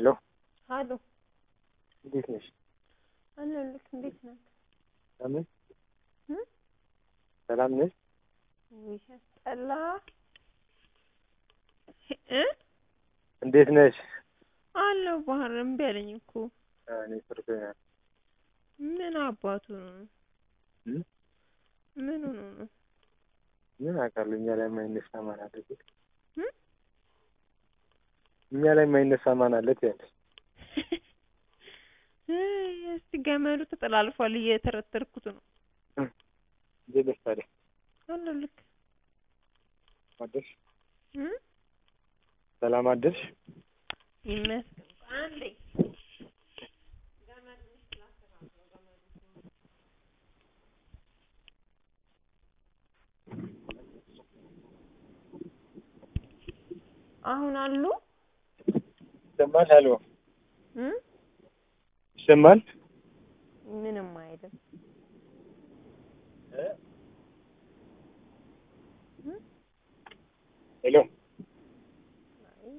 ሄሎ አሉ እንዴት ነሽ? አለሁልህ። እንዴት ነህ? ሰላም እ? ሰላም ነሽ? ውይ ሲያስጠላ እ እንዴት ነሽ? አለሁ ባህር እምቢ አለኝ እኮ እኔ ሰርቶኛል። ምን አባቱ ነው? እ? ምን ሆኖ ነው? ምን አውቃለሁ እኛ ላይ የማይነሳ ማን አለ? እ? እኛ ላይ የማይነሳ ማን አለ ትያለሽ? እስቲ ገመዱ ተጠላልፏል እየተረተርኩት ነው። እንዴት ነሽ ታዲያ? አለሁልህ። አደርሽ? እ? ሰላም አደርሽ? ይመስገን። አንዴ አሁን አሉ ይሰማል? ሄሎ እ? ይሰማል? ምንም አይልም። እ? ሄሎ አይ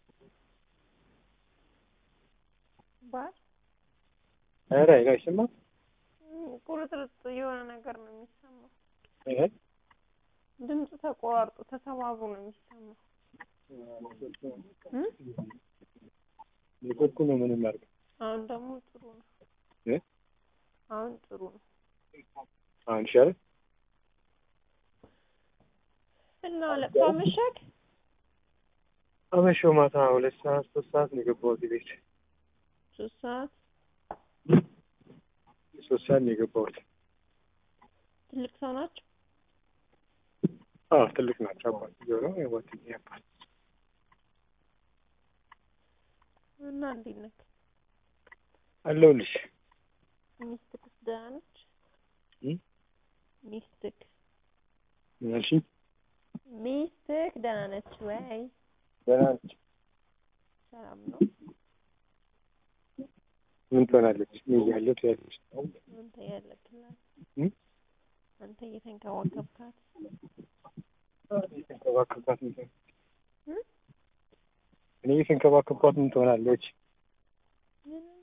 ባል ኧረ ሄሎ አይሰማም? ቁርጥርጥ የሆነ ነገር ነው የሚሰማው። እህ ድምፁ ተቆራርጦ ተሰባብሮ ነው የሚሰማው። እ? ኔትወርኩ ነው ምንም አድርገው አሁን ደግሞ ጥሩ ነው። እ? አሁን ጥሩ ነው። አሁን ይሻላል? እና ለቅሶ አመሸህ? አመሸሁ ማታ ሁለት ሰዓት ሶስት ሰዓት ነው የገባሁት ቤት ሶስት ሰዓት ሶስት ሰዓት ነው የገባሁት። ትልቅ ሰው ናቸው? አዎ ትልቅ ናቸው። አባትዬው ነው የጓደኛዬ አባት። እና እንዴት ነህ? አለሁልሽ። ሚስትክስ ደህና ነች? እ? ሚስትክ ምን አልሽኝ? ሚስትክ ደህና ነች ወይ? ደህና ነች። ሰላም ነው? ምን ትሆናለች? እኔ እያለሁ ትያለሽ። አንተ ያለክላት እ? አንተ እየተንከባከብካት እየተንከባከብኳት ምን ትሆን- እ? እኔ እየተንከባከብኳት ምን ትሆናለች? ምንም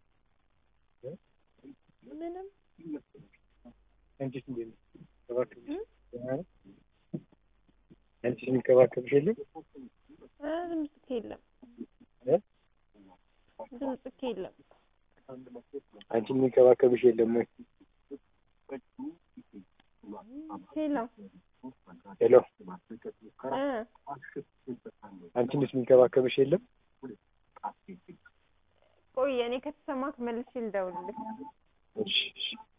ምንም አንቺስ እንዴት ነው? ተንከባከብሽ? እ? ደህና ነው? አንቺስ የሚንከባከብሽ የለም? ኧረ ድምፅክ የለም እ? ድምፅክ የለም። አንቺን የሚንከባከብሽ የለም ወይ? ሄሎ ሄሎ እ አንቺንስ የሚንከባከብሽ የለም? ቆይ እኔ ከተሰማክ መልሼ ልደውልልህ። እሺ እሺ